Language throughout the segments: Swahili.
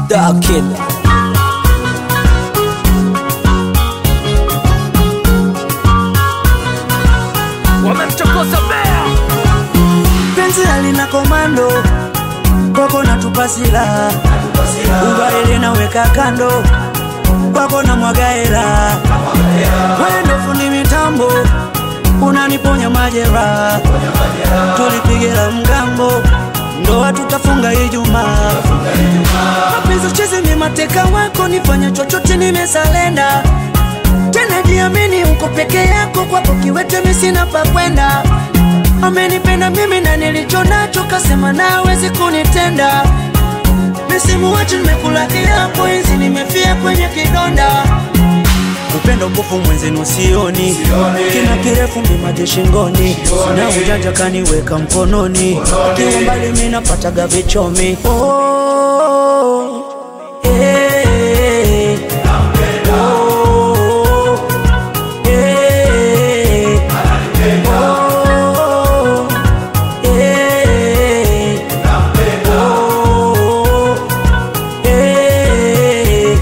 Dark Killer. Wamemchokoza bea penzi halina komando kwako natupa silaha ubaile naweka kando kwako na mwagaela wendo fundi mitambo unaniponya majeraha tulipigira mgambo ndoa tutafunga Ijumaa mapenzi chezi ni mateka wako nifanya chochote nimesalenda tena jiamini uko peke yako kwako kiwete mimi sina pa kwenda amenipenda mimi na nilicho nacho kasema nawezi kunitenda misimu wacho nimekula kiapo hizi nimefia kwenye kidonda upendo kufu mwenzenu sioni kina kirefu mimaji shingoni na ujanja kaniweka mkononi kiwa mbali mi napataga vichomi oh, eh, oh, eh, oh, eh, oh, eh.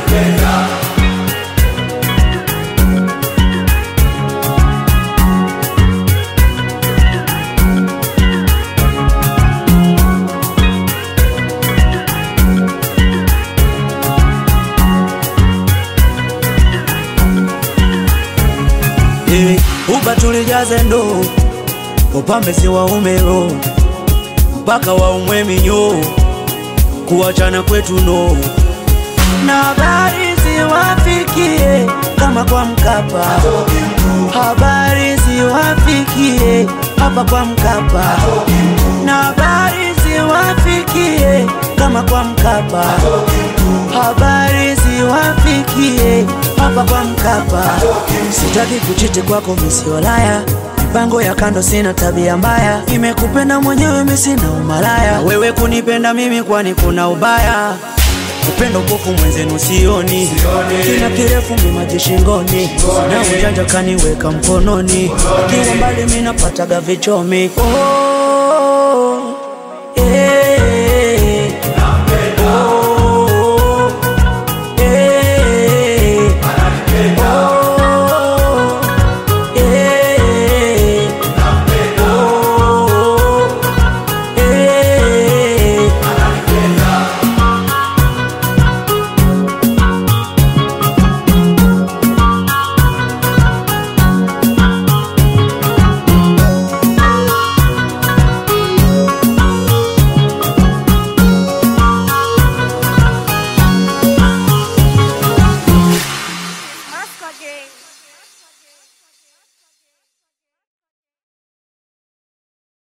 Eh, uba tulijaze ndo upambe si waumero mpaka waumwe minyo kuachana kwetu no na habari ziwafikie kama kwa Mkapa, habari ziwafikie hapa kwa Mkapa, na habari ziwafikie kama kwa Mkapa, habari ziwafikie hapa kwa Mkapa. Sitaki kuchiti kwako misiolaya mipango ya kando, sina tabia mbaya, nimekupenda mwenyewe, mimi sina umalaya, wewe kunipenda mimi, kwani kuna ubaya? upendo pofu mwenzenu sioni, kina kirefu mimaji shingoni, na ujanja kaniweka mkononi, kiwa mbali mi napataga vichomi oh.